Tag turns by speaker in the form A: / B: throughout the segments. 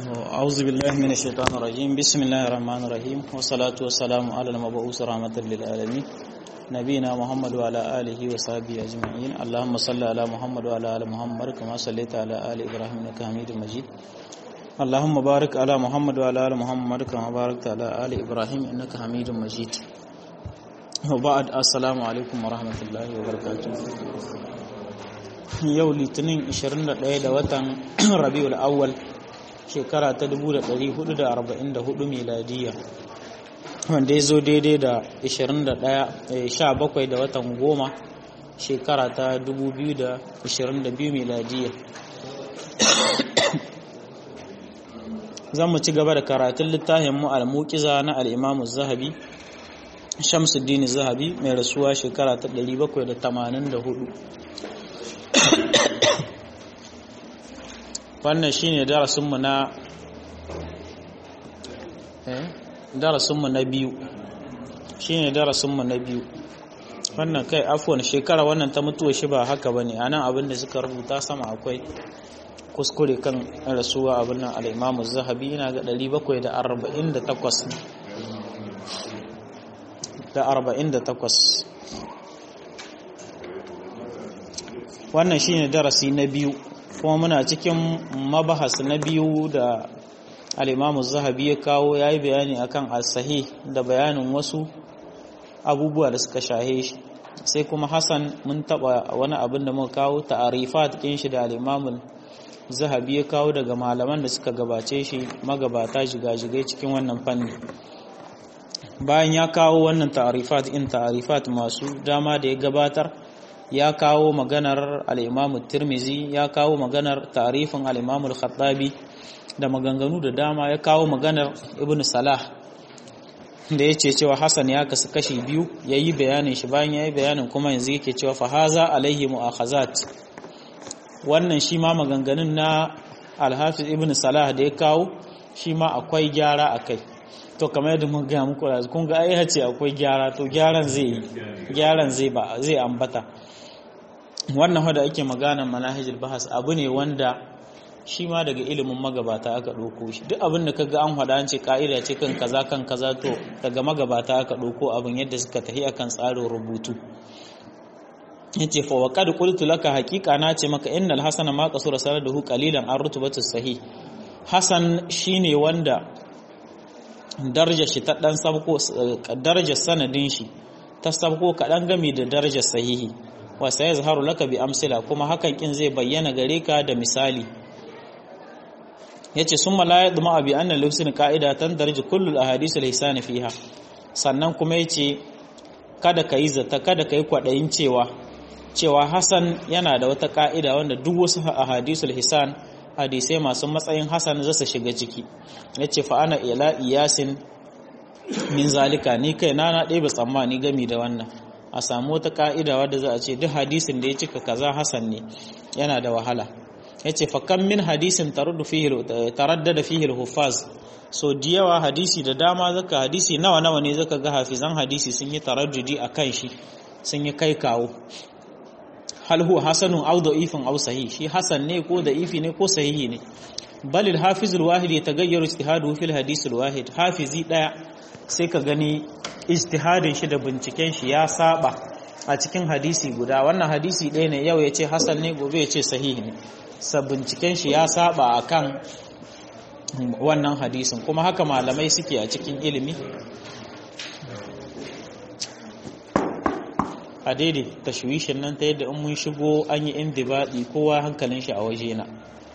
A: أعوذ بالله من الشيطان الرجيم بسم الله الرحمن الرحيم والصلاة والسلام على المبعوث رحمة للعالمين نبينا محمد وعلى آله وصحبه أجمعين اللهم صل على محمد وعلى آل محمد كما صليت على آل إبراهيم إنك حميد مجيد اللهم بارك على محمد وعلى آل محمد كما باركت على آل إبراهيم إنك حميد مجيد وبعد السلام عليكم ورحمة الله وبركاته yau litinin 21 da watan rabiul awwal shekara ta 1444 miladiya wanda ya zo daidai da 17 da watan goma shekara ta 2022 miladiya zan mu ci gaba da karatun littafin mu al-muqiza na al-imamu zahabi shamsuddin zahabi mai rasuwa shekara ta 784 wannan shine darasinmu na darasinmu na biyu shine darasinmu na biyu wannan kai afwan shekara wannan ta mutuwa shi ba haka bane anan abin da suka rubuta sama akwai kuskure kan rasuwa abin nan al-Imam zahabi yana ga 748 da 48 wannan shine darasi na biyu kuma muna cikin mabahas na biyu da al'imamu zahabi ya kawo ya yi bayani akan asahi da bayanin wasu abubuwa da suka shahe shi sai kuma hassan mun taba wani abin da muka kawo ta'arifa cikin shi da al'imamun zahabi ya kawo daga malaman da suka gabace shi magabata jigajigai cikin wannan fanni bayan ya kawo wannan ta'arifat in ta'arifat masu dama da ya gabatar ya kawo maganar al'imamu tirmizi ya kawo maganar tarifin al'imamu khattabi da maganganu da dama ya kawo maganar ibn salah da ya ce cewa hassan ya kasu kashi biyu ya yi bayanin shi bayan ya yi bayanin kuma yanzu yake cewa fahaza alaihi mu'akhazat wannan shi ma maganganun na alhafiz ibn salah da ya kawo shi ma akwai gyara a kai to kamar yadda mun gaya muku da kun ga ai ce akwai gyara to gyaran zai yi gyaran zai ba zai ambata wannan wanda ake magana manahijul bahas abu ne wanda shi ma daga ilimin magabata aka ɗauko shi duk abin da kaga an hada an ce ka'ida ce kan kaza kan kaza to daga magabata aka ɗauko abin yadda suka tafi akan tsarin rubutu yace fa wa qad qultu laka haqiqa na ce maka innal hasana ma qasura sanaduhu qalilan an rutubatu sahih hasan shine wanda darajar shi ta dan sabko darajar sanadin shi ta sabko kadan gami da darajar sahihi wa sai yazharu laka bi amsila kuma hakan kin zai bayyana gare ka da misali yace summa la yadma bi anna lufsin qa'idatan darji kullu al-ahadith al-hisan fiha sannan kuma yace kada kai zata kada kai kwadayin cewa cewa hasan yana da wata ka'ida wanda duk wasu ahadithul hisan hadisai masu matsayin hasan zasu shiga ciki yace fa ana ila iyasin min zalika ni kai na na ɗebe tsammani gami da wannan a samu wata ka'ida wadda za a ce duk hadisin da ya cika kaza hasan ne yana da wahala yace fa kam min hadisin taraddu fihi taraddada fihi al-huffaz so diyawa hadisi da dama zaka hadisi nawa nawa ne zaka ga hafizan hadisi sun yi taraddudi akan shi sun yi kai kawo hal huwa hasanun aw da'ifun aw sahih shi hasan ne ko da'ifi ne ko sahihi ne bal al-hafiz al-wahid yataghayyaru ijtihaduhu fil hadith al-wahid hafizi daya sai ka gani ijtihadin shi da binciken shi ya saba a cikin hadisi guda wannan hadisi ɗaya ne yau ya ce hasan ne gobe ya ce sahihi ne sa binciken shi ya saba akan wannan hadisin kuma haka malamai suke a cikin ilimi a daidai tashwishin nan ta yadda in mun shigo an yi indibaɗi kowa hankalin shi a waje na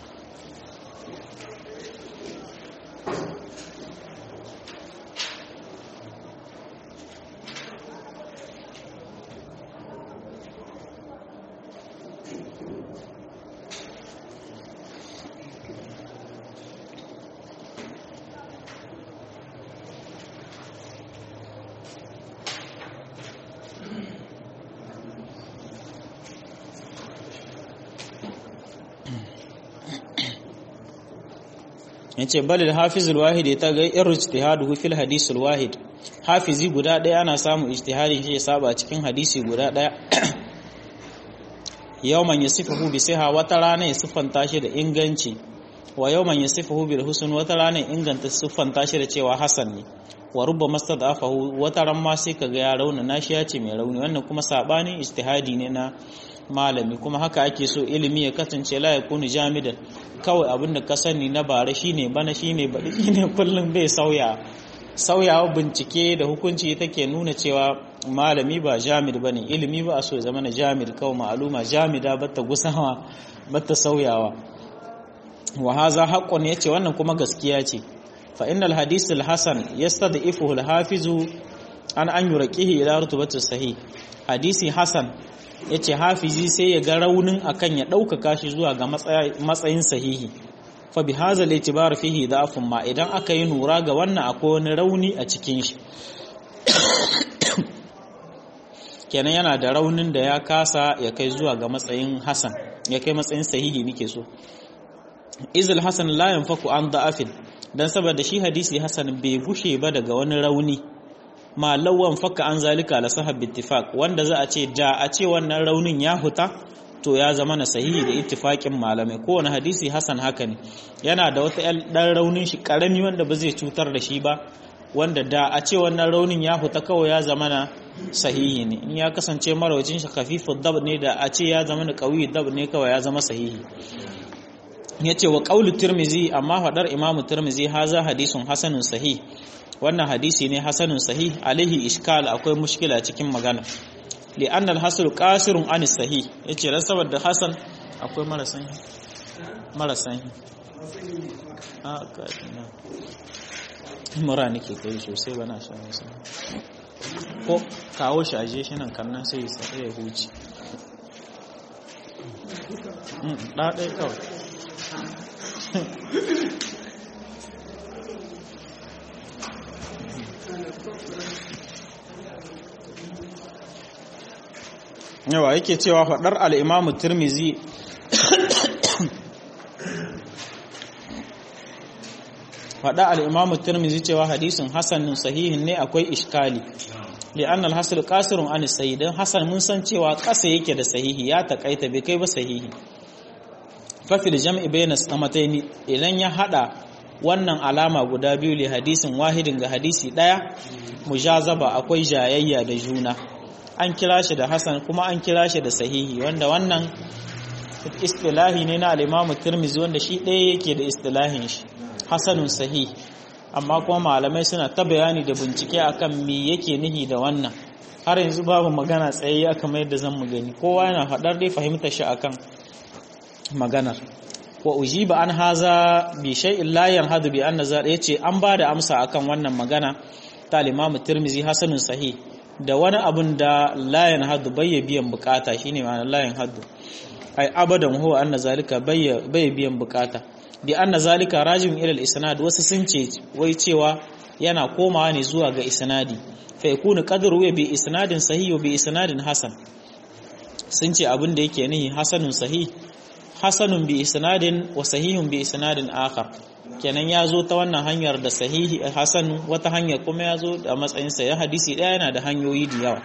A: yace balil hafizul wahid ya taga irin ijtihaduhu fil hadisul wahid hafizi guda daya ana samu ijtihadin shi ya saba cikin hadisi guda daya yawman yasifuhu bi siha wata rana ya siffanta shi da inganci wa yawman yasifuhu bil husn wata rana inganta siffanta shi da cewa hasan ne wa rubba mastadafahu wata ran ma sai kaga ya rauna nashi ya ce mai rauni wannan kuma sabanin ijtihadi ne na malami kuma haka ake so ilimi ya kasance la yakunu jamidan kawai abinda ka sani na bare shine bana shine bari shine kullum bai sauya sauyawa bincike da hukunci take nuna cewa malami ba jamid bane ilimi ba a so ya zama na jamid kawai ma'aluma jamida batta gusawa batta sauyawa wa haza haqqun yace wannan kuma gaskiya ce fa innal hadith al hasan yastad'ifuhu al hafizu an an yuraqihi ila rutubati sahih hadisi hasan yace hafizi sai ya ga raunin akan ya ɗaukaka shi zuwa ga matsayin sahihi fa bi hadha al itibar fihi da'fun ma idan aka yi nura ga wannan akwai wani rauni a cikin shi kenan yana da raunin da ya kasa ya kai zuwa ga matsayin hasan ya kai matsayin sahihi nake so izil hasan la yanfaku an da'afin dan saboda shi hadisi hasan bai gushe ba daga wani rauni ma lawan fakka an zalika la sahab ittifaq wanda za a ce da a ce wannan raunin ya huta to ya zama na sahihi da ittifaqin malamai kowane hadisi hasan haka ne yana da wata dan raunin shi karami wanda ba zai cutar da shi ba wanda da a ce wannan raunin ya huta kawai ya zama na sahihi ne in ya kasance marawacin shi khafifu dab ne da a ce ya zama na qawi dab ne kawai ya zama sahihi yace wa qaulu tirmizi amma fadar imamu tirmizi haza hadisun hasanun sahih wannan hadisi ne hasanun sahih alaihi iskal akwai mushkila cikin magana li annal hasul qasirun an sahih yace dan saboda hasan akwai marasan marasan a ka ina mura nake kai sosai bana sha masa ko kawo shi aje shi nan kannan sai sai ya huce da dai kawai yawa yake cewa faɗar al'imamu turmizi faɗa al'imamu turmizi cewa hadisin hassanin sahihin ne akwai ishkali li'an alhassul kasirun an sahi don hassan mun san cewa ƙasa yake da sahihi ya taƙaita bai kai ba sahihi fafil jam'i bayan samataini idan ya haɗa wannan alama guda biyu li hadisin wahidin ga hadisi ɗaya mujazaba akwai jayayya da juna an kira shi da hasan kuma an kira shi da sahihi wanda wannan istilahi ne na al-imamu tirmizi wanda shi ɗaya yake da istilahin shi hasanun sahih amma kuma malamai suna ta bayani da bincike akan me yake nihi da wannan har yanzu babu magana tsayayya kamar yadda zan mu gani kowa yana faɗar dai fahimtar shi akan maganar wa ujiba an haza bi shay'in la yanhadu bi anna za yace an ba da amsa akan wannan magana ta al-imamu tirmizi hasanun sahih da wani abun da layan haddu bai biyan bukata shine ma'anar layan haddu ai abadan huwa anna zalika bai biyan bukata di anna zalika rajin ila al-isnad wasu sun ce wai cewa yana komawa ne zuwa ga isnadi fa yakunu qadru wa bi isnadin sahih wa bi isnadin hasan sun ce abin da yake nihi hasanun sahih hasanun bi isnadin wa sahihun bi isnadin akhar kenan ya zo ta wannan hanyar da sahihi hasan wata hanyar kuma ya zo da matsayinsa ya hadisi ɗaya yana da hanyoyi da yawa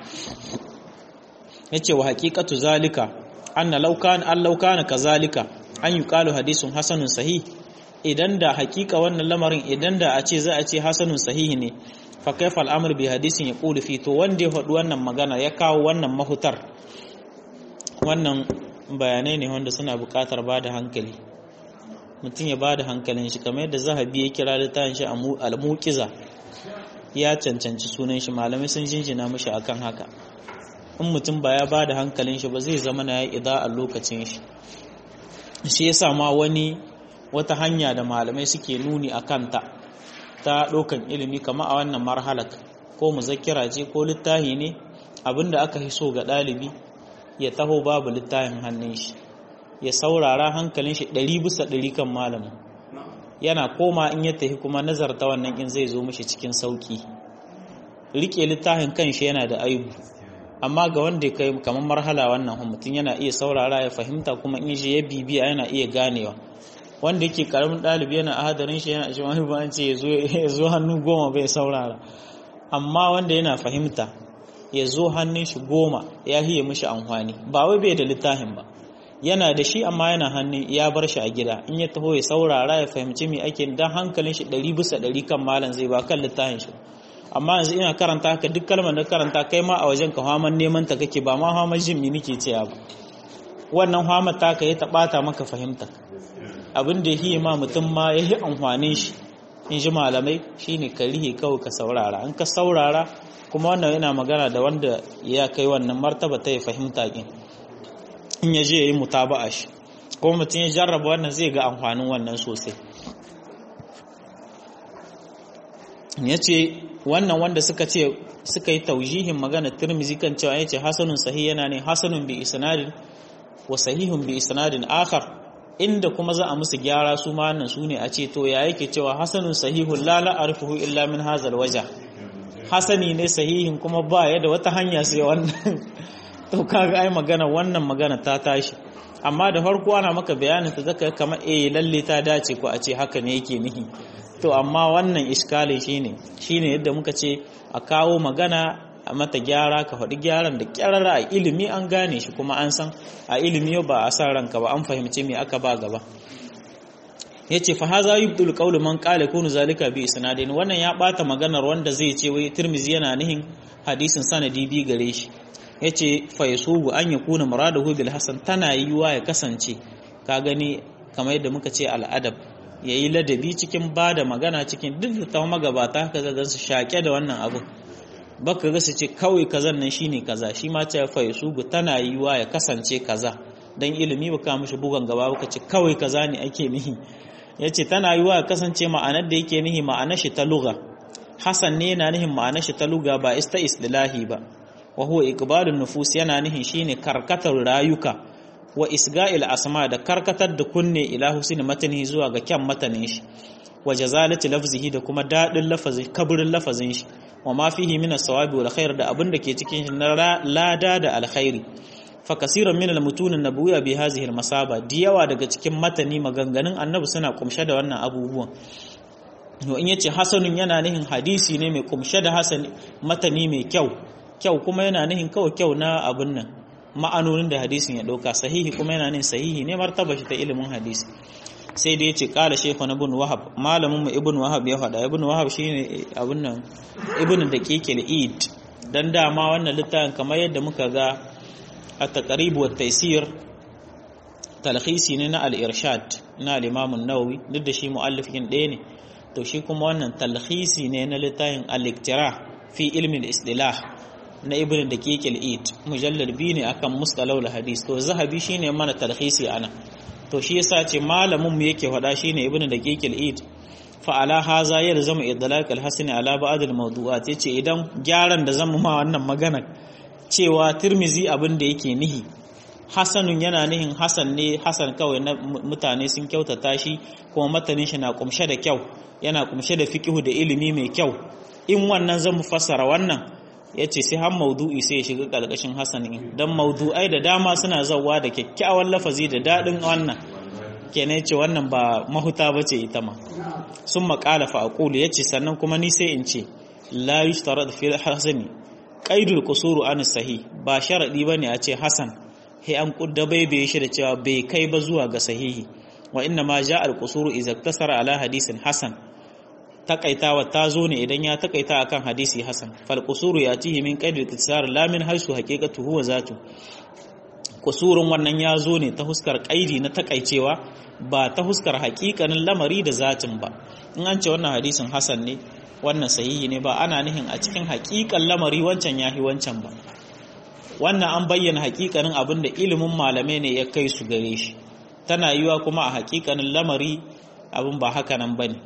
A: ya ce wa haƙiƙatu zalika an na laukan an laukana ka zalika an yi ƙalu hadisun hasanun sahi idan da haƙiƙa wannan lamarin idan da a ce za a ce hasanun sahihi ne fa kaifa al'amur bi hadisin ya ƙulu fi to wanda ya faɗi wannan magana ya kawo wannan mahutar wannan bayanai ne wanda suna buƙatar ba da hankali mutum ya ba da hankalin shi kamar yadda zahabi ya kira littafin shi al-muqiza ya cancanci sunan shi malamai sun jinjina mishi akan haka in mutum ba ya ba da hankalin shi ba zai zama na ya ida a lokacin shi shi yasa ma wani wata hanya da malamai suke nuni a kanta ta ɗaukan ilimi kama a wannan marhalak ko muzakkira ce ko littafi ne abinda aka fi so ga ɗalibi ya taho babu littafin hannun shi ya saurara hankalin shi ɗari bisa ɗari kan malamin yana koma in ya tafi kuma nazarta wannan in zai zo mishi cikin sauki rike littafin kanshi yana da aibu amma ga wanda kai kamar marhala wannan mutum yana iya saurara ya fahimta kuma in shi ya bibiya yana iya ganewa wanda yake karamin ɗalibi yana ahadarin shi yana shi wani ba an ce ya zo hannu goma bai saurara amma wanda yana fahimta ya zo hannun shi goma ya hiye mishi amfani ba wai bai da littafin ba yana da shi amma yana hannu ya bar shi a gida in ya taho ya saurara ya fahimci me ake dan hankalin shi ɗari bisa ɗari kan malam zai ba kan littafin shi amma yanzu ina karanta haka duk kalmar da karanta kai ma a wajen ka haman neman ta kake ba ma haman jin mi nake cewa ba wannan hamar ta ka yi ta ɓata maka fahimta abin da yi ma mutum ma ya yi amfanin shi in ji malamai shine ka rihe kawai ka saurara in ka saurara kuma wannan yana magana da wanda ya kai wannan martaba ta ya fahimta kin in ya je ya yi mutaba'a shi kuma mutum ya jarraba wannan zai ga amfanin wannan sosai ya ce wannan wanda suka ce suka yi taujihin magana turmizi kan cewa ya ce hasanun sahi yana ne hasanun bi isnadin wa sahihun bi isnadin akhar inda kuma za a musu gyara su ma nan su ne a ce to ya yake cewa hasanun sahihun la la arfuhu illa min hazal waja hasani ne sahihin kuma ba ya da wata hanya sai wannan to kaga ai magana wannan magana ta tashi amma da farko ana maka bayanin ta zaka kamar eh lalle ta dace ko a ce haka ne yake nihi to amma wannan iskali shine shine yadda muka ce a kawo magana a mata gyara ka faɗi gyaran da kyarara a ilimi an gane shi kuma an san a ilimi ba a san ranka ba an fahimci me aka ba gaba yace fa haza yubdul qawlu man qala kunu zalika bi isnadin wannan ya bata maganar wanda zai ce wai tirmizi yana nihin hadisin sanadi bi gare shi yace fa yasubu an yakuna muradahu bil hasan tana yiwa ya kasance ka gani kamar yadda muka ce al'adab yayi ladabi cikin bada magana cikin duk da ta magabata ka ga su shake da wannan abu baka ga su ce kawai kazan nan shine kaza shi ma ce fa yasubu tana yiwa ya kasance kaza dan ilimi baka mishi bugan gaba baka ce kawai kaza ne ake nihi yace tana yiwa ya kasance ma'anar da yake nihi ma'anar shi ta lugha hasan ne yana nihin ma'anar shi ta lugha ba ista istilahi ba wa huwa iqbalun nufus yana nihin shine karkatar rayuka wa isga'il asma da karkatar da kunne ila husni matani zuwa ga kyan matanin shi wa jazalati lafzihi da kuma dadin lafazi kaburin lafazin shi wa ma fihi min as-sawabi wal khair da abin da ke cikin shi na lada da alkhairi fa kasiran min al-mutun an-nabawiyya bi hadhihi al-masaba diyawa daga cikin matani maganganun annabi suna kumshe da wannan abubuwan to in yace hasanun yana nihin hadisi ne mai kumshe da hasan matani mai kyau kyau kuma yana nihin kawai kyau na abin nan ma'anonin da hadisin ya dauka sahihi kuma yana nihin sahihi ne martaba shi ta ilimin hadisi sai da yace kala shaykhu na ibn wahab malamin mu ibn wahab ya faɗa ibn wahab shine abin nan ibn daqiqil id dan dama wannan littafin kamar yadda muka ga at-taqrib wa taysir talkhisi ne na al-irshad na al-imam an-nawawi duk da shi muallifin ɗaya ne to shi kuma wannan talkhisi ne na littafin al-iktira fi ilmi al-istilah na ibn daqiq al-id mujallad bi ne akan mustalah al-hadis to zahabi shine mana talkhisi ana to shi yasa ce malamin mu yake faɗa shine ibn daqiq al-id fa ala haza yalzamu idlaq al-hasan ala ba'd al-mawdu'at yace idan gyaran da zan ma wannan magana cewa tirmizi abin da yake nihi hasanun yana nihin hasan ne hasan kawai na mutane sun kyautata shi kuma matanin shi na kumshe da kyau yana kumshe da fiqihu da ilimi mai kyau in wannan zan fassara wannan yace sai har maudu'i sai ya shiga kalkashin hasan din dan maudu'ai da dama suna zawwa da kyakkyawan lafazi da dadin wannan kenan yace wannan ba mahuta bace ita ma sun maƙala fa aqulu yace sannan kuma ni sai in ce la yushtarad fi hasani qaidul qusuru an sahih ba sharadi bane a ce hasan he an kudda bai bai shi da cewa bai kai ba zuwa ga sahihi wa inna ma ja al qusuru idza iktasara ala hadisin hasan takaitawa ta zo ne idan ya takaita akan hadisi hasan fal qusuru yatihi min qaidil iktisar la min haisu haqiqatu huwa zatu kusurun wannan ya zo ne ta huskar kaidi na takaicewa ba ta huskar haƙiƙanin lamari da zatin ba in an ce wannan hadisin hasan ne wannan sahihi ne ba ana nihin a cikin haƙiƙan lamari wancan yahi wancan ba wannan an bayyana haƙiƙanin abin da ilimin malamai ne ya kai su gare shi tana yiwa kuma a haƙiƙanin lamari abin ba haka nan bane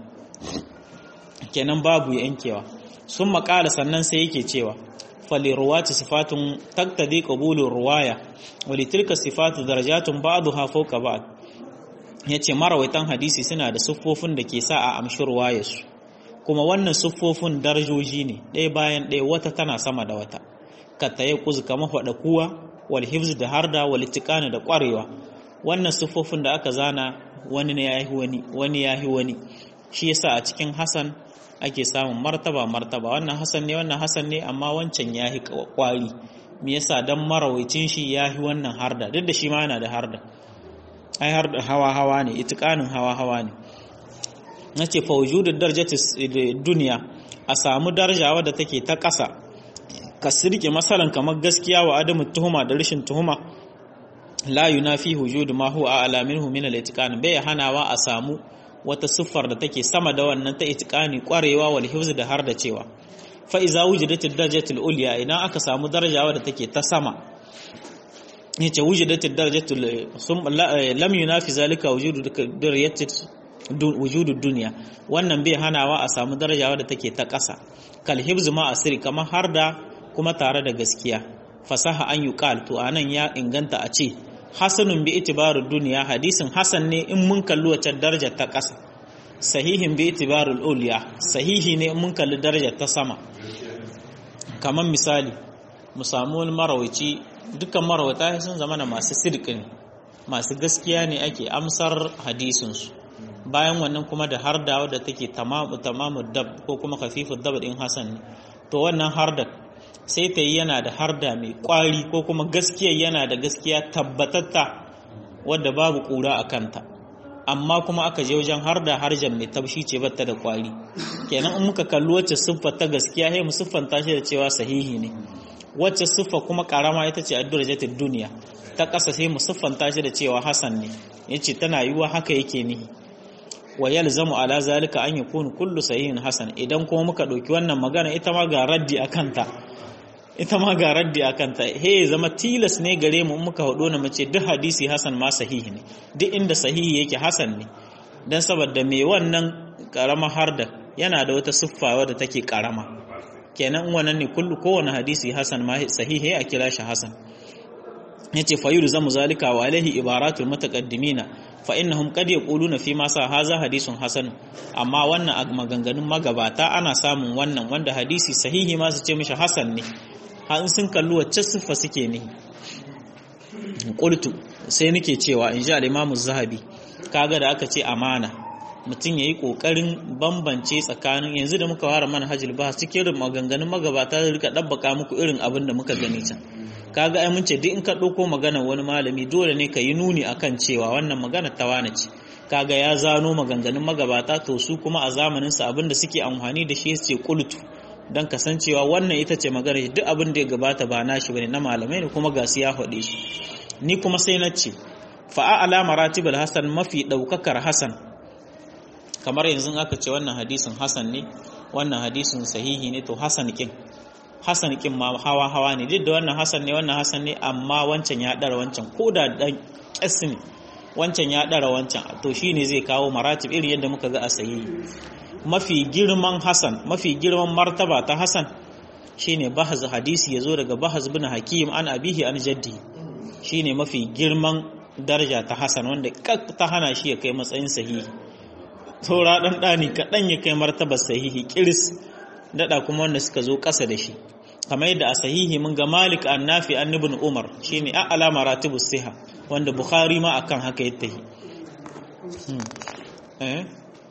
A: kenan babu yankewa sun maƙala sannan sai yake cewa faliruwati sifatun taktadi qabulur ruwaya walitilka sifatu darajatun ba'daha fawqa ba'd yace marawaitan hadisi suna da siffofin da ke sa a amshi ruwayarsu kuma wannan siffofin darajoji ne ɗaya bayan ɗaya wata tana sama da wata katta ya kuzu kama faɗa kuwa wal hifz da harda wal itiqana da ƙwarewa wannan siffofin da aka zana wani ne yahi wani wani yahi wani shi yasa a cikin hasan ake samun martaba martaba wannan hasan ne wannan hasan ne amma wancan yahi kwari me yasa dan marawaitin shi yahi wannan harda duk da shi ma yana da harda ai harda hawa hawa ne itiqanin hawa hawa ne nace fa wujudud darajati dunya a samu daraja wadda take ta ƙasa ka sirke masalan kamar gaskiya wa adamu tuhuma da rashin tuhuma la yunafi wujud ma huwa a'la minhu min al-itiqan bai hanawa a samu wata siffar da take sama da wannan ta itiqani kwarewa wal hifz da har da cewa fa iza wujidat ad-darajatul ulya idan aka samu daraja wadda take ta sama yace wujidat ad-darajatul lam yunafi zalika wujudu darajatul wujudud dunya wannan bai hanawa a samu daraja wadda take ta ƙasa kal hifz ma asiri kamar har da kuma tare da gaskiya fasaha an yuqal to anan ya inganta a ce hasanun bi itibarud duniya hadisin hasan ne in mun kalli wacce darajar ta ƙasa sahihin bi itibarul ulya sahihi ne in mun kalli darajar ta sama kamar misali mu samu wani marawaci dukkan marawata sun zama na masu sirki ne masu gaskiya ne ake amsar hadisin su bayan wannan kuma da harda wadda take tamamu tamamu dab ko kuma khafifu dab din hasan ne to wannan harda sai ta yi yana da harda mai kwari ko kuma gaskiya yana da gaskiya tabbatatta wadda babu kura a kanta amma kuma aka je wajen harda harjan mai tabshi ce batta da kwari kenan in muka kalli wacce siffa ta gaskiya sai mu siffanta shi da cewa sahihi ne wacce siffa kuma karama ita ce addu'ar jatin duniya ta ƙasa sai mu siffanta shi da cewa hasan ne yace tana yiwa haka yake nihi wa yalzamu ala zalika an yakunu kullu sahihin hasan idan kuma muka ɗauki wannan magana ita ma ga raddi akanta ita ma ga raddi a kanta he zama tilas ne gare mu muka hudu na mace duk hadisi hasan ma sahihi ne duk inda sahihi yake hasan ne dan saboda me wannan karama harda yana da wata siffa wadda take karama kenan wannan ne kullu kowane hadisi hasan ma sahihi a kira shi hasan yace fa zamu zalika wa alaihi ibaratul mutaqaddimina fa innahum qad yaquluna fi ma sa haza hadisun hasan amma wannan a maganganun magabata ana samun wannan wanda hadisi sahihi ma su ce mishi hasan ne har sun kalli wacce siffa suke ne qultu sai nake cewa in ji al-imamu zahabi kaga da aka ce amana mutum yayi kokarin bambance tsakanin yanzu da muka fara manhajul bahas cikin maganganun magabata da rika dabbaka muku irin abin da muka gani can kaga ai mun ce duk in ka dauko maganar wani malami dole ne ka yi nuni akan cewa wannan magana ta wane ce kaga ya zano maganganun magabata to su kuma a zamanin sa abin da suke amfani da shi ce qultu don kasancewa wannan ita ce magana duk abin da ya gabata ba nashi bane na malamai ne kuma ga su ya faɗe shi ni kuma sai na ce fa'a ala maratibul hasan mafi ɗaukakar hasan kamar yanzu aka ce wannan hadisin hasan ne wannan hadisin sahihi ne to hasan kin hasan kin ma hawa hawa ne duk da wannan hasan ne wannan hasan ne amma wancan ya ɗara wancan ko da ɗan ƙas ne wancan ya ɗara wancan to shine zai kawo maratib irin yadda muka ga a sahihi mafi girman Hassan mafi girman martaba ta Hassan shine bahaz hadisi yazo daga bahaz bin hakim an abihi an jaddi shine mafi girman daraja ta Hassan wanda ta hana shi ya kai matsayin sahihi saura dan dani kadan ya kai martabar sahihi kiris dada kuma wanda suka zo kasa da shi kamar yadda a sahihi mun ga Malik an Nafi an Ibn Umar shine a'la maratibus siha wanda Bukhari ma akan haka yattahi eh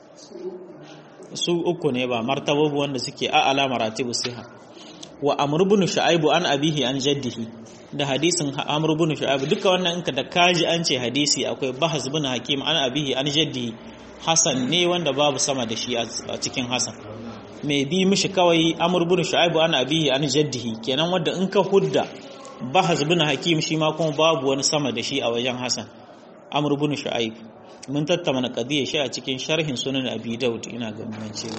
A: su uku ne ba martababu wanda suke a ala maratibu siha wa amr ibn shu'aib an abihi an jaddihi da hadisin amr ibn shu'aib duka wannan inka da kaji an ce hadisi akwai bahas ibn hakim an abihi an jaddihi hasan ne wanda babu sama da shi a cikin hasan mai bi mishi kawai amr ibn shu'aib an abihi an jaddihi kenan wanda in ka hudda bahas ibn hakim shi ma kuma babu wani sama da shi a wajen hasan amr ibn shu'aib mun tattauna qadiyar shi a cikin sharhin sunan abi daud ina ga mun ce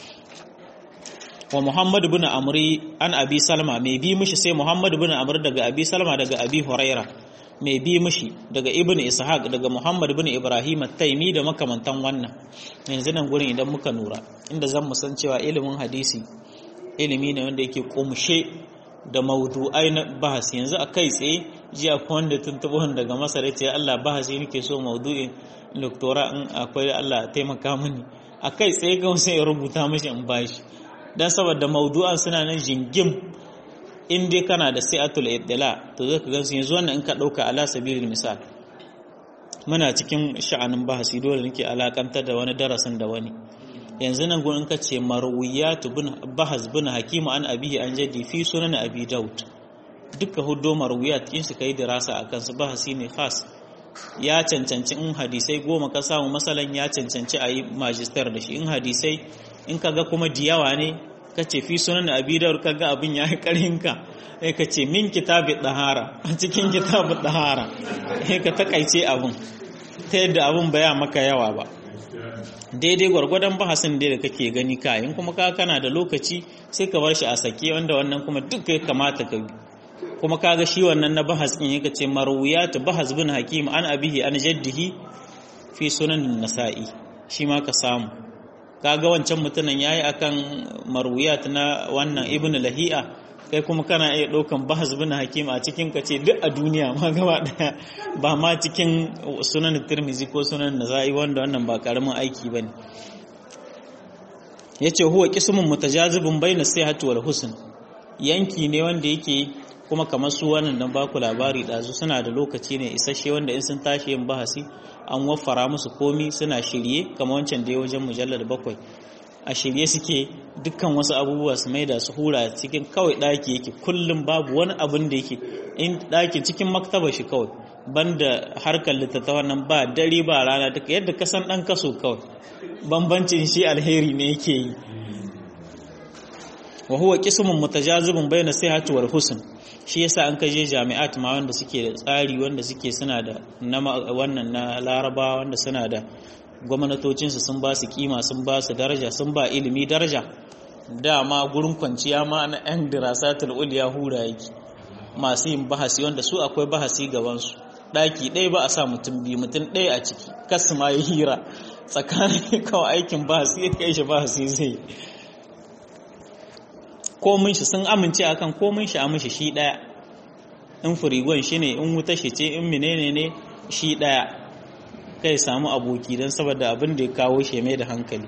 A: wa muhammad ibn amri an abi salma mai bi mishi sai muhammad ibn amr daga abi salma daga abi huraira mai bi mishi daga ibn ishaq daga muhammad ibn ibrahim at-taimi da makamantan wannan yanzu nan gurin idan muka nura inda zan mu san cewa ilimin hadisi ilimi ne wanda yake kumshe da maudu'ai na bahas yanzu a kai tsaye jiya ko wanda tuntuɓo daga masar ce Allah bahasi nake so maudu'in doktora in akwai Allah taimaka mini a kai tsaye ga sai ya rubuta mashi in bashi dan saboda maudu'an suna nan jingim in dai kana da sai'atul iddila to zaka ga su yanzu wannan in ka dauka ala sabilil misal muna cikin sha'anin bahasi dole nake alakantar da wani darasin da wani yanzu nan gurin ka ce marwiyatu bin bahas bin hakimu an abihi an jaddi fi sunan abi daud duka hudo marwiyat in su kai dirasa akan su bahasi ne khas ya cancanci in hadisai goma ka samu masalan ya cancanci a yi majistar da shi in hadisai in kaga kuma diyawa ne ka ce fi sunan abidar kaga abin ya yi ƙarhinka sai ka ce min kitabin ɗahara a cikin kitabin ɗahara sai ka takaice abin ta yadda abin baya maka yawa ba daidai gwargwadon bahasin da kake gani kayan kuma ka kana da lokaci sai ka bar shi a sake wanda wannan kuma duk ya kamata ka bi kuma kaga shi wannan na bahas din yake ce marwiyat bahas bin hakim an abihi an jaddihi fi sunan nasa'i shi ma ka samu kaga wancan mutumin yayi akan marwiyat na wannan ibnu lahi'a kai kuma kana iya ɗaukan bahas bin hakim a cikin ka ce duk a duniya ma gaba daya ba ma cikin sunan tirmizi ko sunan nasa'i wanda wannan ba karamin aiki bane yace huwa qismun mutajazibun bayna sihhati wal husn yanki ne wanda yake kuma kamar su wannan dan baku labari ɗazu suna da lokaci ne isasshe wanda in sun tashi yin bahasi an waffara musu komi suna shirye kamar wancan da ya wajen mujallar bakwai a shirye suke dukkan wasu abubuwa su maida su hura cikin kawai ɗaki yake kullum babu wani abin da yake in ɗaki cikin maktaba shi kawai banda harkar littattafan nan ba dare ba rana duka yadda ka san ɗan kaso kawai bambancin shi alheri ne yake yi wa huwa qismun mutajazibun bayna sihhati wal husn shi yasa an kaje jami'at ma wanda suke da tsari wanda suke suna da wannan na laraba wanda suna da gwamnatocinsu sun ba su kima sun ba su daraja sun ba ilimi daraja dama gurin kwanciya ma na yan dirasatul uliya hura yake masu yin bahasi wanda su akwai bahasi gabansu ɗaki ɗaya ba a sa mutum biyu mutum ɗaya a ciki kasu ma ya hira tsakanin kawai aikin bahasi ya kai shi bahasi zai komin shi sun amince akan komin shi a mishi shi daya in firigon shi ne in wuta shi ce in menene ne shi daya kai samu aboki don saboda abin da ya kawo shi mai da hankali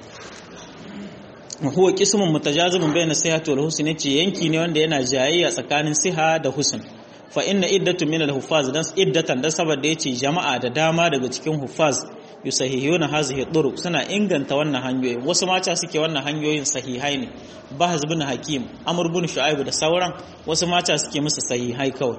A: huwa qismun mutajazibun bayna sihhati wal husn ce yanki ne wanda yana jayayya tsakanin siha da husn fa inna iddatu min al huffaz dan iddatan dan saboda yace jama'a da dama daga cikin huffaz yusahihuna hazihi turuq suna inganta wannan hanyoyin wasu mata suke wannan hanyoyin sahihai ne bahaz bin hakim amr bin shu'aib da sauran wasu mata suke musu sahihai kawai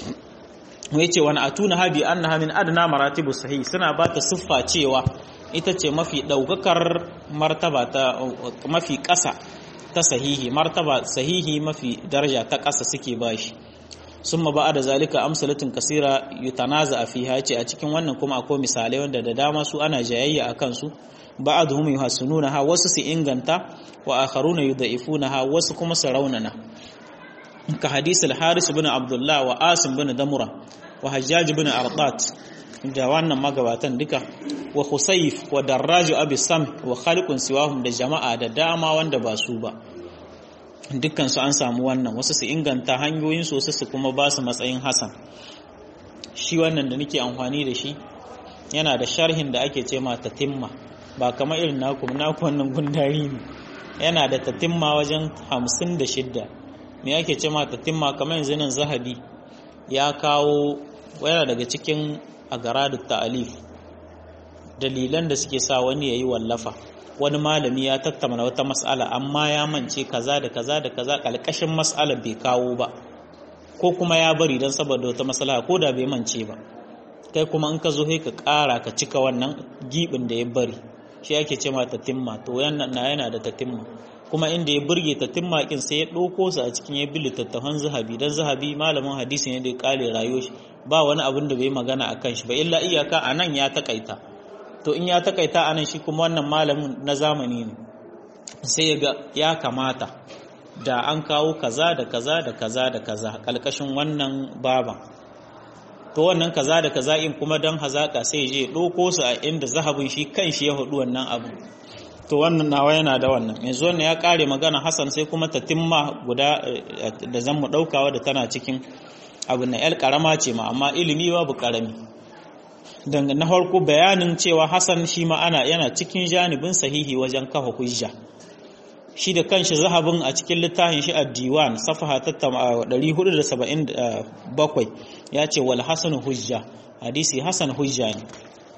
A: wai ce wani atuna habi annaha min adna maratibu sahih suna ba ta siffa cewa ita ce mafi daukakar martaba ta mafi ƙasa ta sahihi martaba sahihi mafi daraja ta ƙasa suke bashi summa ba da zalika amsalatin kasira yutanaza fiha ce a cikin wannan kuma akwai misalai wanda da dama su ana jayayya a kansu ba'dhum yuhassununaha wasu su inganta wa akharuna yudha'ifunaha wasu kuma su raunana ka hadisul haris ibn abdullah wa asim ibn damura wa hajjaj ibn ardat da wannan magabatan duka wa husayf wa darraj abi sam wa khaliqun siwahum da jama'a da dama wanda ba su ba dukkan su an samu wannan wasu su inganta hanyoyin su wasu su kuma ba su matsayin hasan shi wannan da nake amfani da shi yana da sharhin da ake ce ma tatimma ba kamar irin naku naku wannan gundari ne yana da tatimma wajen hamsin da shidda me ake ce ma tatimma kamar yanzu nan zahabi ya kawo yana daga cikin agaradu ta'alif dalilan da suke sa wani yayi wallafa wani malami ya tattauna wata mas'ala amma ya mance kaza da kaza da kaza kalkashin mas'alar bai kawo ba ko kuma ya bari don saboda wata mas'ala ko da bai mance ba kai kuma in ka zo ka ƙara ka cika wannan gibin da ya bari shi ake ce ma tatimma to yana na yana da tatimma kuma inda ya burge tatimma kin sai ya ɗauko su a cikin ya bi littattafan zahabi dan zahabi malamin hadisi ne da ya kare rayuwar shi ba wani abin da bai magana akan shi ba illa iyaka anan ya takaita to in ya takaita anan shi kuma wannan malamin na zamani ne sai ga ya kamata da an kawo kaza da kaza da kaza da kaza kalkashin wannan baban to wannan kaza da kaza in kuma dan hazaka sai je ɗauko su a inda zahabin shi kan shi ya hudu wannan abu to wannan nawa yana da wannan yanzu wannan ya kare magana Hassan sai kuma ta timma guda da zan mu daukawa da tana cikin abin na yar karama ce ma amma ilimi babu karami dan na farko bayanin cewa Hassan shi ma ana yana cikin janibin sahihi wajen kafa hujja shi da kanshi zahabin a cikin littafin shi ad-diwan safaha ta 477 ya ce wal hasan hujja hadisi hasan hujja ne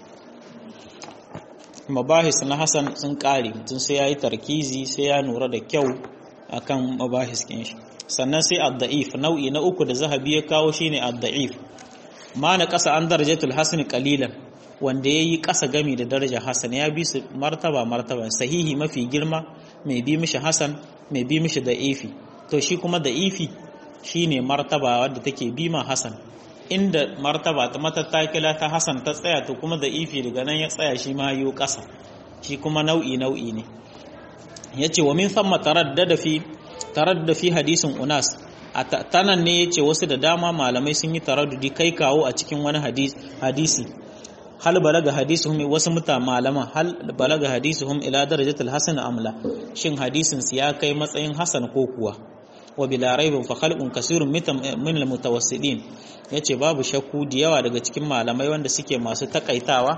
A: mabahis na hasan sun kare mutum sai ya yi tarkizi sai ya nura da kyau akan mabahis kin shi sannan sai ad-da'if nau'i na uku da zahabi ya kawo shine ad-da'if ma na kasa an darajatul hasan qalilan wanda yayi kasa gami da daraja hasan ya bi su martaba martaba sahihi mafi girma mai bi mishi hasan mai bi mishi da'ifi to shi kuma da'ifi shine martaba wadda take bi ma hasan inda martaba ta matattakila ta hasan ta tsaya to kuma da'ifi daga nan ya tsaya shi ma yiwu kasa shi kuma nau'i nau'i ne yace wa min thumma taraddada fi taraddada fi hadisin unas a tanan ne yace wasu da dama malamai sun yi taraddudi kai kawo a cikin wani hadisi hal balaga hadisuhum wasu muta malaman hal balaga hadisuhum ila darajatul hasan amla shin hadisin su ya kai matsayin hasan ko kuwa wa bila raibin fa khalqun kasirun min al mutawassidin yace babu shakku da yawa daga cikin malamai wanda suke masu takaitawa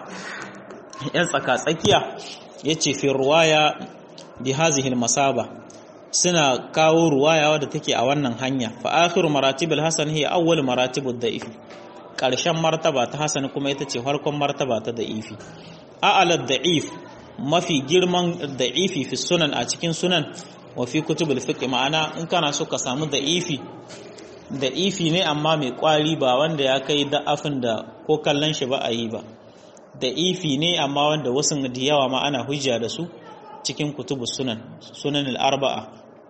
A: yan tsaka tsakiya yace fi ruwaya bi hazihi al masaba suna kawo ruwaya wadda take a wannan hanya fa akhiru maratibul hasan hiya awwal maratibud da'if karshen martaba ta hasan kuma ita ce farkon martaba ta da'ifi a'ala da'if mafi girman da'ifi fi sunan a cikin sunan wa fi kutubul fiqh ma'ana in kana so ka samu da'ifi da'ifi ne amma mai kwari ba wanda ya kai da'afin da ko kallon shi ba a yi ba da'ifi ne amma wanda wasu da yawa ma ana hujja da su cikin kutubus sunan sunan al-arba'a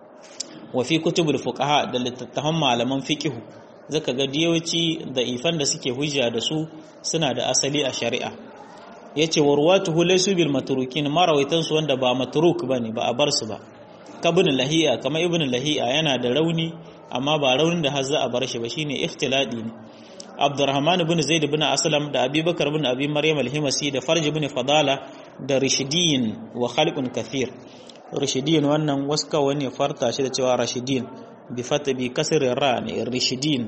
A: wa fi kutubul fuqaha da littattafan malaman fiqh zaka ga diyoci da ifan da suke hujja da su suna da asali a shari'a yace warwatuhu laysu bil matrukin marawaitan su wanda ba matruk bane ba a bar su ba kabun lahiya kama ibn lahiya yana da rauni amma ba raunin da har za a bar shi ba shine ikhtiladi ne Abdurrahman ibn Zaid ibn Aslam da Abubakar ibn Abi Maryam al-Himasi da Farj ibn Fadala da Rashidin wa khalqun kathir Rashidin wannan waska wani farta shi da cewa Rashidin bi fata bi kasr ra ne Rashidin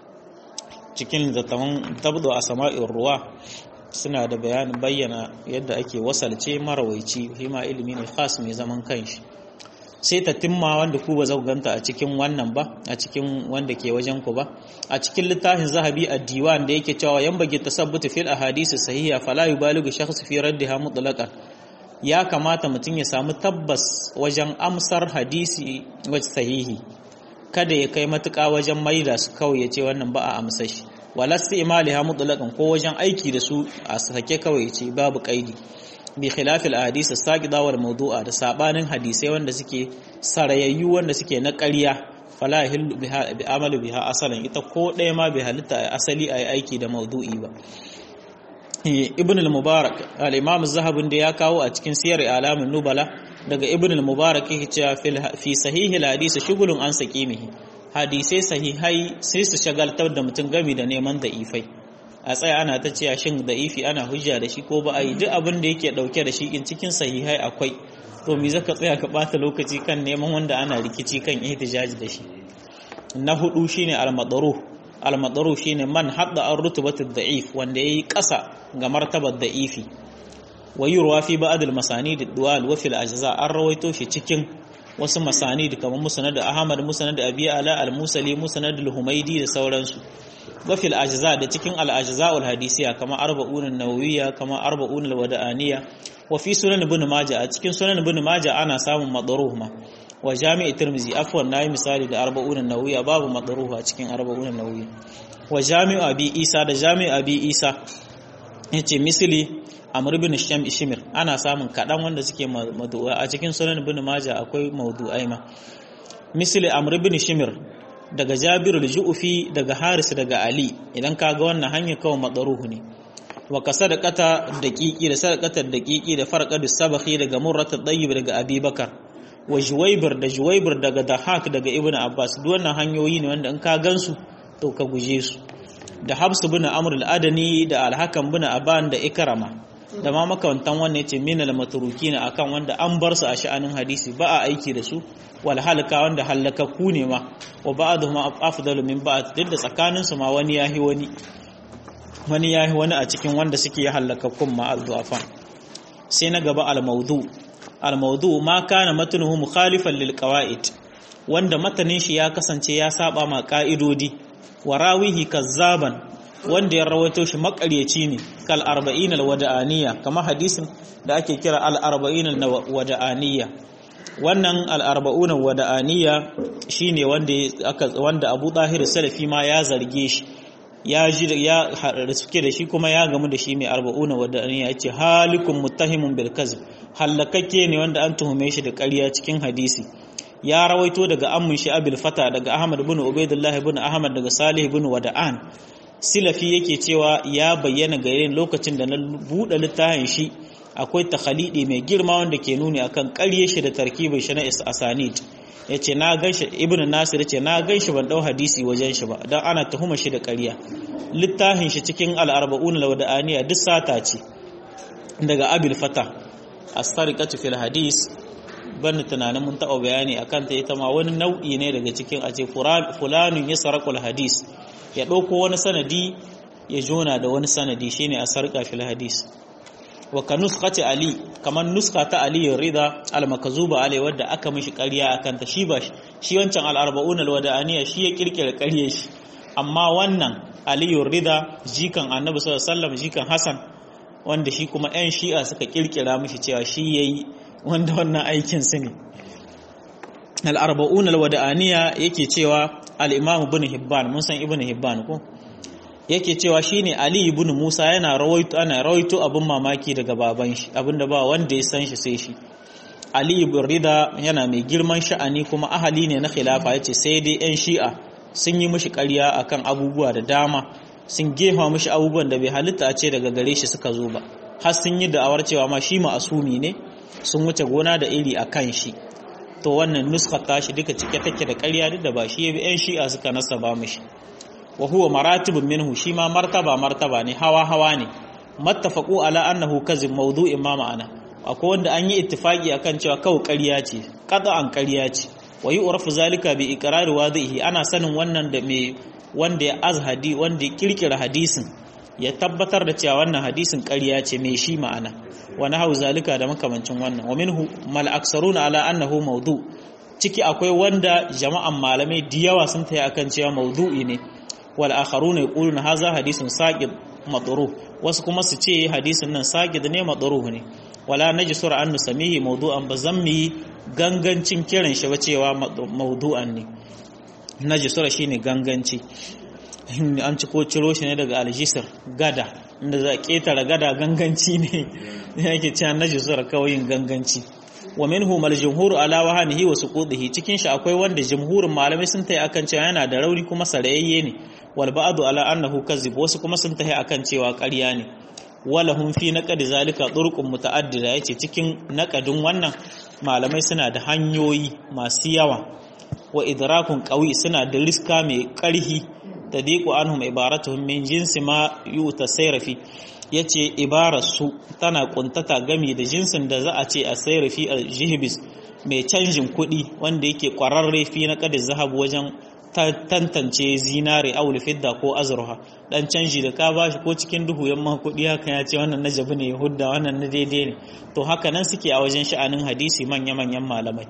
A: cikin zatawan tabdo a sama'in ruwa suna da bayanin bayyana yadda ake wasalce marawaici hima ilimi ne khas mai zaman kanshi sai ta timma wanda ku ba ganta a cikin wannan ba a cikin wanda ke wajen ku ba a cikin littafin zahabi a diwan da yake cewa yan bage tasabbutu fil ahadisi sahiha fala yubaligu shakhs fi raddiha mutlaqan ya kamata mutum ya samu tabbas wajen amsar hadisi wacce sahihi kada ya kai matuƙa wajen maida su kawai ya ce wannan ba a amsa shi walasti imaliha mutlaqan ko wajen aiki da su a sake kawai ce babu kaidi bi khilafil ahadith as-saqida wal mawdu'a da sabanin hadisai wanda suke sarayayyu wanda suke na ƙarya fala yahillu biha bi amalu biha asalan ita ko ɗaya ma bai halitta asali ayi aiki da mawdu'i ba ibn al-mubarak al-imam az-zahabi da ya kawo a cikin siyar alamin nubala daga ibn al-mubarak yake cewa fi sahihi al-hadith shugulun an saqimihi hadisai sahihai sai su shagaltar da mutum gami da neman da'ifai a tsaya ana ta cewa shin da'ifi ana hujja da shi ko ba a yi duk abin da yake dauke da shi in cikin sahihai akwai to me zaka tsaya ka bata lokaci kan neman wanda ana rikici kan ihtijaji da shi na hudu shine al-madaruh al-madaruh shine man hadda an rutubatu da'if wanda yayi kasa ga martabar da'ifi wa yurwa fi ba'd al-masanid ad-dual wa fil ajza an rawaito shi cikin wasu masanid kamar musnad Ahmad musnad Abi Ala al-Musali musnad al-Humaydi da sauransu wa fil ajza da cikin al-ajza al-hadisiya kamar arba'un an-nawawiyya kamar arba'un al-wada'aniyya wa fi sunan ibn Majah a cikin sunan ibn Majah ana samun madruh ma wa jami'i Tirmidhi afwan nayi misali da arba'un an-nawawiyya babu madruh a cikin arba'un an-nawawiyya wa jami'u Abi Isa da jami'u Abi Isa yace misali amr bin shimir ana samun kaɗan wanda suke madu'a a cikin sunan bin maja akwai maudu'ai ma misali amr bin shimir daga jabiru da ju'ufi daga haris daga ali idan ka ga wannan hanyar kawai matsaruhu ne wa ka sadaqata daqiqi da sadaqatar daqiqi da farqadu sabahi daga murratu tayyib daga abubakar wa juwaybir da juwaybir daga dahak daga ibnu abbas duk wannan hanyoyi ne wanda in ka gansu to ka guje su da habsu bin amr al-adani da al-hakam bin aban da ikrama da ma makamantan wannan yace minal matrukina akan wanda an bar su a sha'anin hadisi ba a aiki da su wal halaka wanda halakaku ne ma wa ba'dhum afdalu min ba'd duk da tsakanin su ma wani yahi wani wani yahi wani a cikin wanda suke halakakkun ma al-du'afa sai na gaba al-mawdu al-mawdu ma kana matnuhu mukhalifan lil qawaid wanda matanin shi ya kasance ya saba ma ka'idodi wa rawihi kazzaban wanda ya rawaito shi makaryaci ne kal arba'in alwada'aniya kama hadisin da ake kira al arba'in alwada'aniya wannan al-arba'una wada'aniya shine wanda aka wanda Abu Tahir Salafi ma ya zarge shi ya ji ya suke da shi kuma ya gamu da shi mai arba'una wada'aniya yace halikum muttahimun bil kazb halakakke ne wanda an tuhume shi da ƙarya cikin hadisi ya rawaito daga ammun shi abil fata daga ahmad bin ubaidullah bin ahmad daga salih bin wada'an silafi yake cewa ya bayyana gare lokacin da na buɗe littafin shi akwai takhalidi mai girma wanda ke nuni akan ƙarye shi da tarkibin shi na asanid yace na ganshi ibn nasir yace na ganshi ban dau hadisi wajen shi ba dan ana tuhuma shi da ƙarya littafin shi cikin al-arba'un lawada'aniya duk sata ce daga abil fata as-sariqatu fil hadis ban tunanin mun taɓa bayani akan ta ita ma wani nau'i ne daga cikin a ce fulanun ya sarakul hadis ya ɗauko wani sanadi ya jona da wani sanadi shine a sarƙa fil hadis wa ka nuskati ali kamar nuska ta ali rida al-makazuba alai wadda aka mishi ƙarya akan ta shi ba shi wancan al-arba'un al-wada'aniya shi ya kirkira ƙarye shi amma wannan ali rida jikan annabi sallallahu alaihi wasallam jikan hasan wanda shi kuma 'yan shi'a suka kirkira mishi cewa shi yayi wanda wannan aikin su ne al-arba'un al-wada'aniya yake cewa al-imam ibn hibban mun san ibn hibban ko yake cewa shine ali ibn musa yana rawaito ana rawaito abin mamaki daga baban shi abinda ba wanda ya san shi sai shi ali ibn rida yana mai girman sha'ani kuma ahali ne na khilafa yace sai dai yan shi'a sun yi mishi ƙarya akan abubuwa da dama sun gefa mishi abubuwan da bai halitta a ce daga gare shi suka zo ba har sun yi da'awar cewa ma shi ma'asumi ne sun wuce gona da iri a kan shi to wannan nuskar tashi duka cike take da ƙarya duk da ba shi yabi yan shi'a suka nasaba mishi wa huwa maratibun minhu shi ma martaba martaba ne hawa hawa ne mattafaqu ala annahu kazib mawdu'in ma ma'ana akwai wanda an yi ittifaki akan cewa kawai ƙarya ce qat'an ƙarya ce wa yu'rafu zalika bi iqrari wadhihi ana sanin wannan da me wanda ya azhadi wanda ya kirkira hadisin ya tabbatar da cewa wannan hadisin ƙarya ce mai shi ma'ana wani hau zalika da makamancin wannan wa minhu mal aksaruna ala annahu mawdu ciki akwai wanda jama'an malamai da yawa sun tayi akan cewa mawdu'i ne wal akharuna yaquluna hadha hadisun saqid madruh wasu kuma su ce hadisin nan saqid ne madruh ne wala najsur an nusamihi mawdu'an bazammi gangancin kiran shi ba cewa mawdu'an ne najsura shine ganganci an ci ko ciro shi ne daga aljisir gada inda za a ketare gada ganganci ne yake cewa najsura kawai ganganci wa minhu mal jumhur ala wahanihi wa suqudihi cikin shi akwai wanda jumhurin malamai sun tayi akan cewa yana da rauni kuma sarayayye ne wal ba'du ala annahu kazib wasu kuma sun tayi akan cewa ƙarya ne walahum fi naqd zalika turqun muta'addida yace cikin naqadin wannan malamai suna da hanyoyi masu yawa wa idrakun qawi suna da riska mai ƙarhi tadiqu anhum ibaratuhum min jinsi ma yuta sayrafi yace ibarar su tana kuntata gami da jinsin da za a ce a sayrafi a jihbis mai canjin kuɗi wanda yake ƙwararre fi na ƙadin zahabu wajen tantance zinare aul fidda ko azurha dan canji da ka bashi ko cikin duhu yamma kuɗi haka ya ce wannan na jabi ne hudda wannan na daidai ne to haka nan suke a wajen sha'anin hadisi manya manyan malamai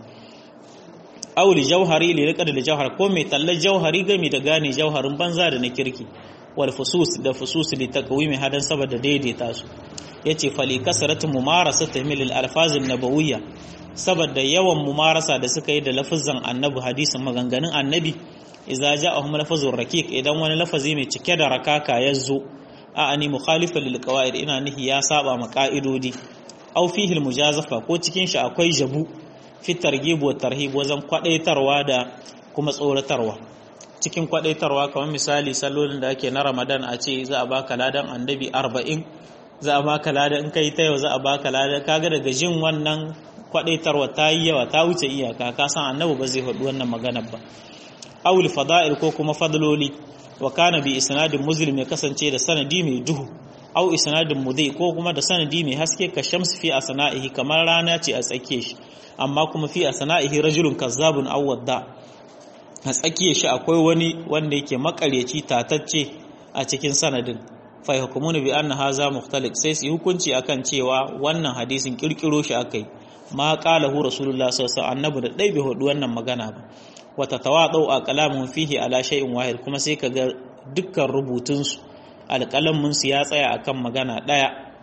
A: aul jauhari li riqad da jauhar ko mai tallar jauhari gami da gane jauharin banza da na kirki wal fusus da fusus li taqwimi hadan saboda daidaita su yace fali kasratu mumarasa tahmil al alfaz an nabawiyya saboda yawan mumarasa da suka yi da lafazan annabi hadisin maganganun annabi idza ja'ahum lafazur raqiq idan wani lafazi mai cike da rakaka ya zo a ani mukhalifan lil qawaid ina nihi ya saba ma ka'idodi aw fihi al mujazafa ko cikin shi akwai jabu fi targhib wa tarhib wajen kwadaitarwa da kuma tsoratarwa cikin kwadaitarwa kamar misali sallolin da ake na Ramadan a ce za a baka ladan annabi 40 za a baka ladan in kai ta yau za a baka ladan kaga daga jin wannan kwadaitarwa ta yi yawa ta wuce iyaka ka san annabi ba zai faɗi wannan maganar ba awul fada'il ko kuma fadloli wa kana bi isnadin muslim ya kasance da sanadi mai duhu aw isnadin mudai ko kuma da sanadi mai haske ka shams fi asna'ihi kamar rana ce a tsake shi amma kuma fi asna'ihi rajulun kazzabun aw wadda a tsakiyar shi akwai wani wanda yake makareci tatacce a cikin sanadin fa hukumuna bi anna haza mukhtalif sai su hukunci akan cewa wannan hadisin kirkiro shi akai ma qalahu rasulullah sallallahu alaihi wasallam annabi da dai bai hudu wannan magana ba wata tawadau a kalamun fihi ala shay'in wahid kuma sai kaga dukkan rubutunsu alƙalamin su ya tsaya akan magana ɗaya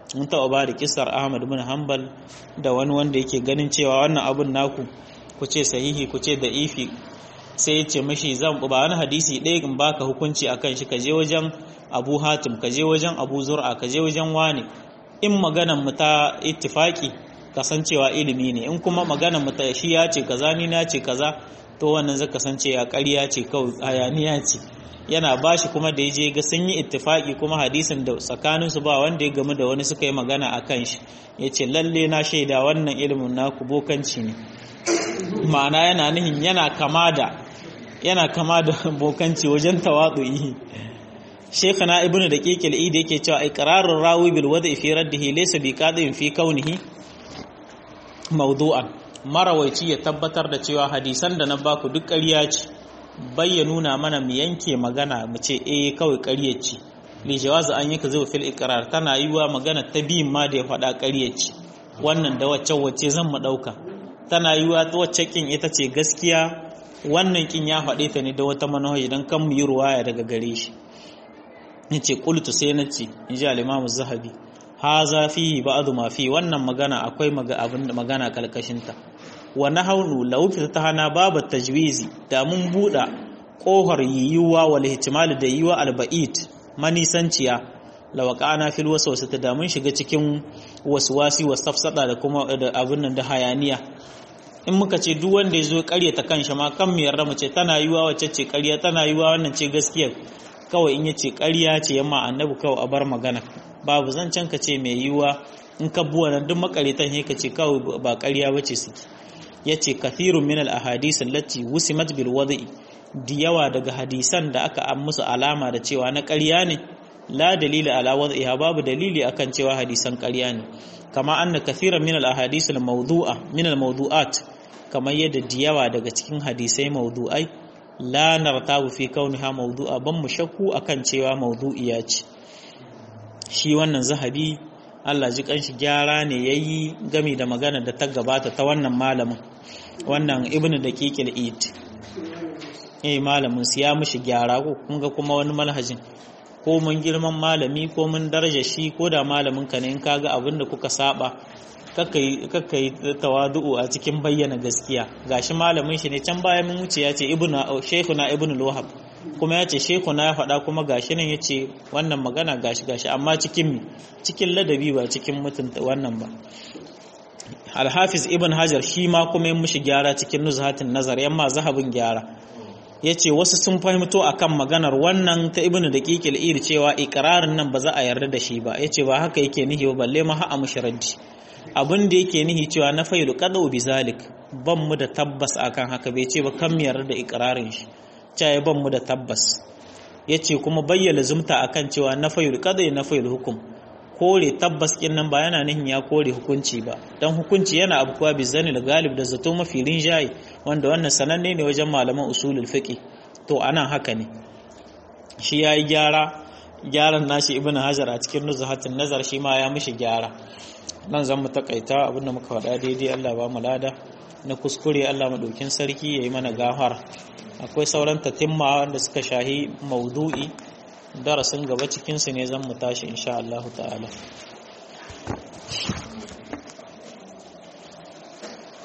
A: mun taɓa ba da kisar ahmad bin hanbal da wani wanda yake ganin cewa wannan abun naku ku ce sahihi ku ce da ifi sai ya ce mashi zan ba wani hadisi ɗaya in baka hukunci akan shi ka je wajen abu hatim ka je wajen abu zur'a ka je wajen wani in maganan mu ta ittifaki kasancewa ilimi ne in kuma maganan mu ta shi ya ce kaza ni na ce kaza to wannan zai kasance ya ƙarya ce kawai hayaniya ce yana bashi kuma da ya je ga sun yi ittifaki kuma hadisin da tsakaninsu ba wanda ya gamu da wani suka yi magana a kan shi ya ce lalle na shaida wannan ilimin naku bokanci ne ma'ana yana nihin yana kama da yana kama da bokanci wajen tawadu'i shekana ibnu da kekil idi yake cewa iqrarur rawi bil wada'i fi raddihi laysa bi qadin fi kaunihi mawdu'an marawaici ya tabbatar da cewa hadisan da na baku duk ƙarya ce bayya nuna mana mu yanke magana mu ce eh kawai ƙarya ce li jawazu an yaka zuwa fil iqrar tana yiwa magana ta biyin ma da ya faɗa ƙarya ce wannan da wacce wacce zan mu ɗauka tana yiwa wacce kin ita ce gaskiya wannan kin ya faɗe ta ne da wata manahaji dan kan mu yi ruwaya daga gare shi yace qultu sai na ce in ji al-imam zahabi haza fihi ba'du ma fi wannan magana akwai abin magana kalkashinta wa nahawnu law hana babu tajwizi da mun buɗa kohar yiwuwa wal ihtimal da yiwuwa alba'id manisanciya lawaqana fil waswasati da mun shiga cikin waswasi wasafsada da kuma da abin nan da hayaniya in muka ce duk wanda ya zo ta kanshi ma kan mu yarda mu ce tana yiwuwa wacce ce ƙarya tana yiwuwa wannan ce gaskiya kawai in yace ƙarya ce yamma annabi kawai a bar magana babu zancen ka ce mai yiwuwa in ka buwa nan duk makaritan he ka ce kawai ba ƙarya bace suke yace kathirun min al ahadith allati wusimat bil wada'i da yawa daga hadisan da aka an musu alama da cewa na ƙarya ne la dalila ala wada'iha babu dalili akan cewa hadisan ƙarya ne kama anna kathiran min al ahadith al mawdu'a min al mawdu'at kamar yadda da yawa daga cikin hadisai mawdu'ai la nartabu fi kauniha mawdu'a ban mu shakku akan cewa mawdu'iya ce shi wannan zahabi Allah ji kanshi gyara ne yayi gami da magana da ta gabata ta wannan malamin wannan ibnu daqiqil id eh malamin su ya mishi gyara ko kun ga kuma wani malhajin ko mun girman malami ko mun daraja shi ko da malamin ka ne in kaga abin da kuka saba kakka yi tawadu'u a cikin bayyana gaskiya gashi malamin shi ne can baya mun wuce ya ce ibnu shaykhuna ibnu luhab kuma ya ce shaykhuna ya faɗa kuma gashi nan yace wannan magana gashi gashi amma cikin cikin ladabi ba cikin mutunta wannan ba Al-Hafiz Ibn Hajar shi ma kuma yin mishi gyara cikin nuzhatin nazar yamma zahabin gyara yace wasu sun fahimto akan maganar wannan ta Ibn Daqiqil Ir cewa ikrarin nan ba za a yarda da shi ba yace ba haka yake nihi ba balle ma ha'a mushraddi abin da yake nihi cewa na failu qadu bizalik ban mu da tabbas akan haka bai ce ba kan yarda da ikrarin shi cewa ban mu da tabbas yace kuma bayyana zumta akan cewa na failu qadu na failu hukum kore tabbas kin nan ba yana nihin ya kore hukunci ba dan hukunci yana abuwa bizanil galib da zato mafi rinjaye wanda wannan sananne ne wajen malaman usulul fiqh to anan haka ne shi yayi gyara gyaran nashi ibn hajar a cikin nuzhatin nazar shi ma ya mishi gyara nan zan mu takaita abinda muka faɗa daidai Allah ba mu lada na kuskure Allah madaukin sarki yayi mana gafara akwai sauran tatimma wanda suka shahi maudu'i darasin gaba cikinsu ne zan mu tashi insha Allah ta'ala